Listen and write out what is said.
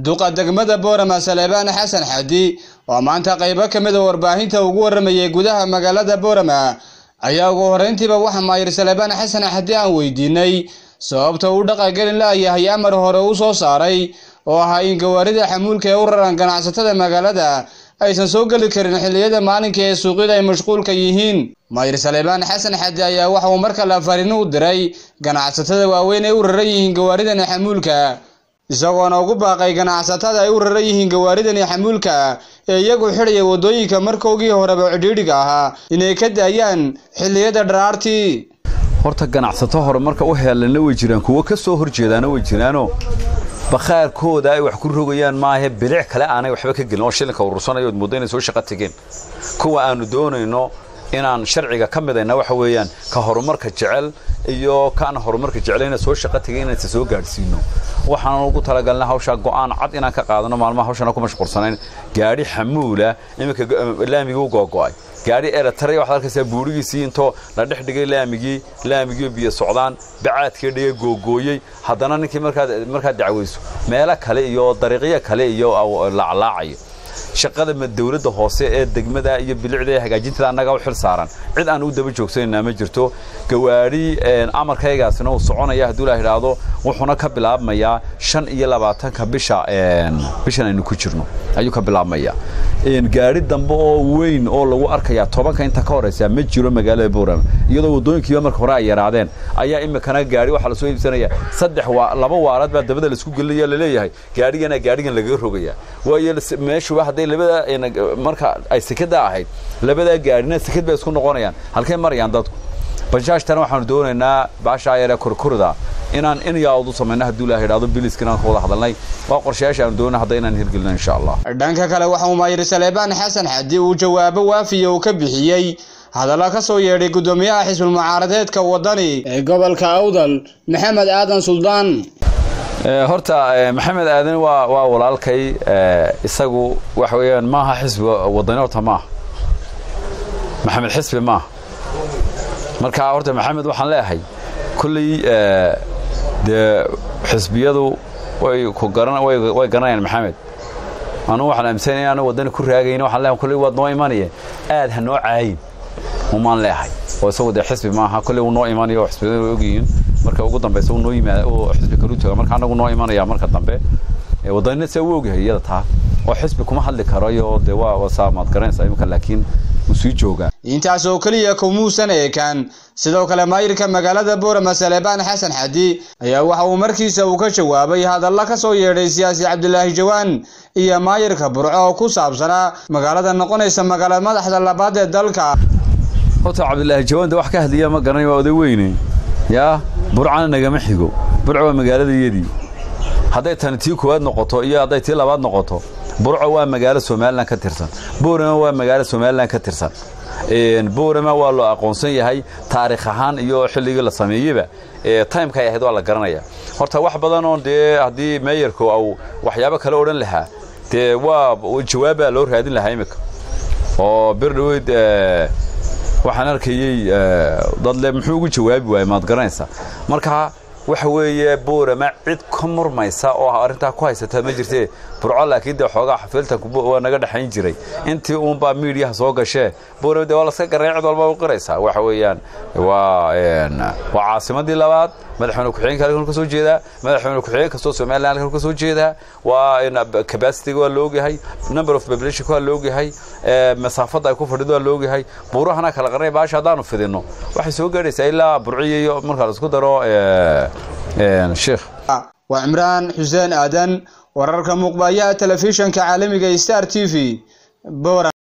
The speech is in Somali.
duqa degmada boorama saleebaan xasan xadi oo maanta qaybo ka mid a warbaahinta ugu waramayay gudaha magaalada boorama ayaa ugu horreyntiiba waxa maayir saleebaan xasan xadi aan weydiinay sababta uu dhaqangelin la'yahay amar hore u soo saaray oo ahaa in gawaarida xamuulka ee u raran ganacsatada magaalada aysan soo geli karin xilliyada maalinka ee suuqyada ay mashquulka yihiin maayir saleebaan xasan xadi ayaa waxa uu marka la fariino u diray ganacsatada waaweyn ee u raran yihiin gawaaridani xamuulka isagoona ugu baaqay ganacsatada ay u raran yihiin gawaaridani xamuulka ee iyagu xidhaya waddooyinka markoogii horeba cidhiidhiga ahaa inay ka daayaan xilliyada dharaartii horta ganacsato hore marka u heelanna way jiraan kuwo ka soo horjeedaana way jiraanoo bakhaarkooda ay wax ku rogayaan maahe bilic kale aanay waxba ka gelin oo shilinka urursanayo od muddo inay soo shaqo tegeen kuwa aanu doonayno inaan sharciga ka midayna waxa weeyaan ka horumarka jecel iyo kaan horumarka jeclayna soo shaqo tegay inaysa soo gaadhsiino waxaan ugu talagalnay hawshaa go'aan cad inaan ka qaadano maalmaha hawshana ku mashquulsanayn gaadhi xamuula iminka laamigii u googo'ay gaadhi eritrea waxaad arkaysaa buurigiisii intoo la dhex dhigay laamigii laamigii biyo socdaan bacaadkii dhigay googooyey haddana ninkii markaad markaad dacwayso meelo kale iyo dariiqyo kale iyo laaclaacayo shaqada dawladda hoose ee degmada iyo bilicda ee hagaajintada annaga u xil saaran cid aan u daba joogsanayna ma jirto gawaadhi amarkaygaasina uu soconaya hadduu la idhaahdo wuxuuna ka bilaabmayaa shan iyo labaatanka bisha bishan aynu ku jirno ayuu ka bilaabmayaa gaadhi dambe oo weyn oo lagu arkayaa tobanka inta ka horeysa ma jiro magaalada boorama iyadoo waddooyinkiiba marka hore ay yaraadeen ayaa imikana gaadhi waxaa lasoo iibsanaya saddex laba waaraad baa dabada laisku gelinaya laleeyahay gaadhigana gaadhigan lagaga rogaya waayo meeshuba hadday labada marka ay sekada ahayd labadaa gaadhina sekad bay isku noqonayaan halkay marayaan dadku bajaajtana waxaanu doonaynaa baashaa yaree korkorda inaan in yaawdu samayno hadduu ilaah idhaahdo biliska inaan ka wada hadalnay waa qorshayaasha aanu doonay hadda inaan hirgelino insha allah dhanka kale waxa uu maayir saleebaan xasan xadi uu jawaabo waafiya uu ka bixiyey hadalla ka soo yeedhay guddoomiyaha xisbul mucaaradeedka waddani ee gobolka awdal maxamed aadan suldaan horta maxamed aadan waa waa walaalkay isagu waxa weeyaan maaha xisbi waddani horta maaha maxamed xisbi maaha marka horta maxamed waxaan leeyahay kulley dee xisbiyadu way ku garan way garanayaan maxamed anugu waxaan aaminsanay inaanu waddani ku raagayn waxaan leeyahay kulley waad noo imanaya aad ha noo caayin umaan leeyahay oo isagu dee xisbi maaha kulley wuu noo imanayo oo xisbiyadu way ogyihiin marka ugu dambeysa uu noo yimaada oo xisbi kalu taga marka anagu noo imanaya marka dambe waddanina see u ogyahay iyada taa oo xisbi kuma hadli karo iyo dee waa wasaa maad garanaysaa imika laakiin wuu sii joogaa intaas oo keliya kumuusan eekaan sidoo kale maayirka magaalada boorama saleebaan xasan xadi ayaa waxa uu markiisa uu ka jawaabay hadalla ka soo yeedhay siyaasi cabdilaahi jawaan iyo maayirka burco oo ku saabsanaa magaalada noqonaysa magaala madaxda labaad ee dalka horta cabdilaahi jawaan de wax ka hadliya ma garanay waa oday weyne yaa burcana nagama xigo burco waa magaaladayadii hadday tani tii koowaad noqoto iyo hadday tii labaad noqoto burco waa magaalo somalilan ka tirsan boorama waa magaalo somalilan ka tirsan boorama waa loo aqoonsan yahay taarikh ahaan iyo xilligii la sameeyeyba timeka ay ahayd waa la garanaya horta wax badan oo dee haddii meeyarku au waxyaabo kale odhan lahaa dee waa jawaabbaa loo raadin lahaa imika oo bir dhaweyd waxaan arkayey dadle muxuu ugu jawaabi waayey maad garanaysaa marka waxa weeye boorama cid ka murmaysa oo arrintaa ku haysata ma jirtee burco laakiin dee xoogaa xafiiltanku waa naga dhexayn jiray intii uunbaa miidiyaha soo gashee boorama dee waa laska garanay cid walba u qiraysaa waxa weeyaan waa waa caasimadii labaad madaxweyne ku-xigeenka halkan ka soo jeedaa madaxweyne ku-xigeen kastoo somaliland halkan ka soo jeedaa waa capacity waa loogyahay number of population waa loogyahay masaafada ay ku fadhido waa loogyahay buurahana kala qarnay baasha haddaanu fidino waxay soo gaadhaysaa ilaa burciya iyo markaa la isku daro sheekh waa cimraan xuseen aadan wararka muuqbayaha telefishanka caalamiga star t v